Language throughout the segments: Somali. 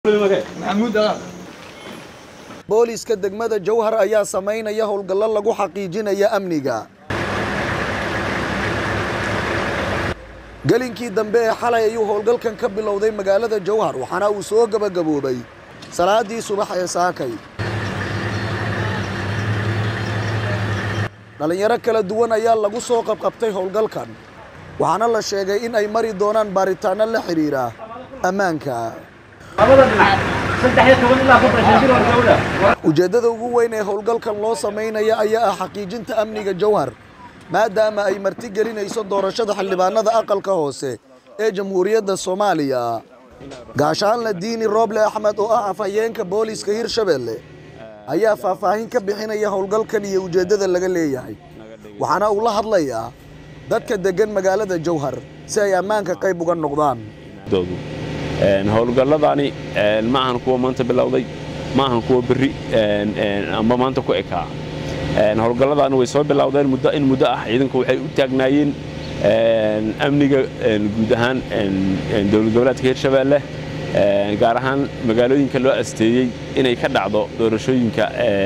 booliiska degmada jowhar ayaa samaynaya howlgallo lagu xaqiijinaya amniga gelinkii dambe ee xalay ayuu howlgalkan ka bilowday magaalada jowhar waxaana uu soo gebagaboobay salaadii subax ee saakay dhallinyaro kala duwan ayaa lagu soo qabqabtay howlgalkan waxaana la sheegay in ay mari doonaan baaritaanno la xidhiira ammaanka ujeeddada ugu weyn ee howlgalkan loo samaynaya ayaa ah xaqiijinta amniga jowhar maadaama ay marti gelinayso doorashada xildhibaanada aqalka hoose ee jamhuuriyadda soomaaliya gaashaanle diini rooble axmed oo ah afhayeenka booliiska hirshabelle ayaa faahfaahin ka bixinaya howlgalkan iyo ujeeddada laga leeyahay waxaana uu la hadlayaa dadka deggan magaalada jowhar si ay ammaanka qayb uga noqdaan howlgalladani ma ahan kuwa maanta bilowday ma ahan kuwa berri amba maanta ku ekaa howlgalladani way soo bilowdeen muddo in muddo ah ciidanku waxay u taagnaayeen amniga guud ahaan dowlad goboleedka hirshabeelle gaar ahaan magaalooyinka loo asteeyey inay ka dhacdo doorashooyinka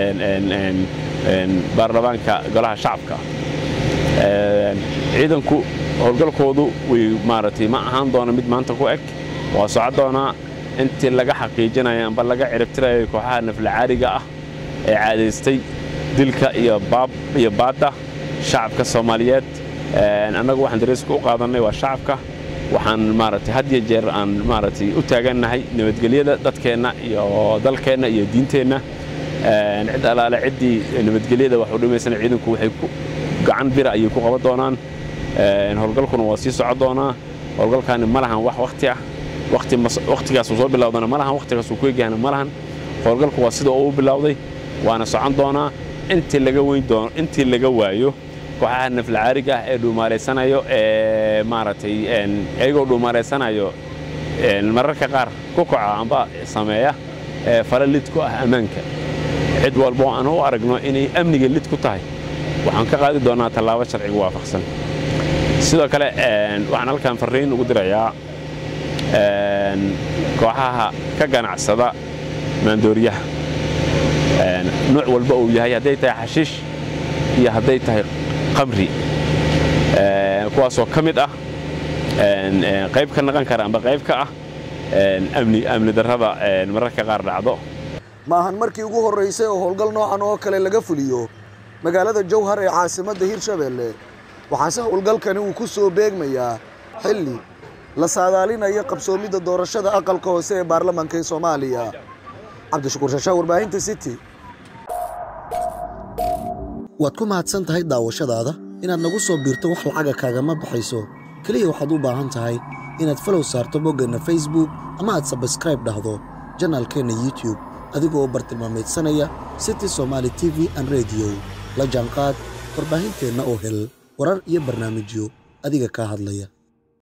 baarlamaanka golaha shacabka ciidanku howlgalkoodu way maaragtay ma ahaan doona mid maanta ku eg waa soco doonaa intii laga xaqiijinayo amba laga ciribtirayo kooxaha naflacaariga ah ee caadaystay dilka iyo baadda shacabka soomaaliyeed annagu waxaan dariiska u qaadannay waa shacabka waxaan maaragtay had iyo jeer aan maaragtay u taagannahay nabadgelyada dadkeenna iyo dalkeenna iyo diinteenna cid alaale ciddii nabadgelyada wax u dhimaysana ciidanku waxay ku gacan bira ayay ku qaban doonaan howlgalkuna waa sii soco doonaa howlgalkaani ma lahan wax wakhti ah wakhtigaasuu soo bilowdana ma lahan wakhtigaasuu ku egahana ma lahan howlgalku waa sida uu bilowday waana socon doonaa intii laga weyn doono intii laga waayo kooxaha naflacaariga ah ee dhuumaalaysanayo ee maaragtay iyagoo dhuumaalaysanayo mararka qaar ku kaca amba sameeya fale lid ku ah ammaanka cid walbo aan u aragno inay amniga lid ku tahay waxaan ka qaadi doonaa tallaabo sharciga waafaqsan sidoo kale waxaan halkan farriin ugu dirayaa kooxaha ka ganacsada maandooriyaha nuuc walba uu yahay hadday tahay xashiish iyo hadday tahay qamri kuwaasoo ka mid ah qayb ka naqan kara amba qayb ka ah amni darrada mararka qaar dhacdo ma ahan markii ugu horraysay oo howlgal noocan oo kale laga fuliyo magaalada jowhar ee caasimadda hirshabelle waxaase howlgalkani uu ku soo beegmayaa xilli la saadaalinayo qabsoomidda doorashada aqalka hoose ee baarlamaanka ee soomaaliya cabdishakuur shashaa warbaahinta city waad ku mahadsan tahay daawashadaada inaad nagu soo biirto wax lacaga kaagama baxayso keliya waxaad u baahan tahay inaad falow saarto boggeenna facebook ama aad sabskraib dhahdo janaalkeenna youtube adigoo bartilmaamaydsanaya city somaali t v an rediyo la jaanqaad warbaahinteenna oo hel warar iyo barnaamijyo adiga kaa hadlaya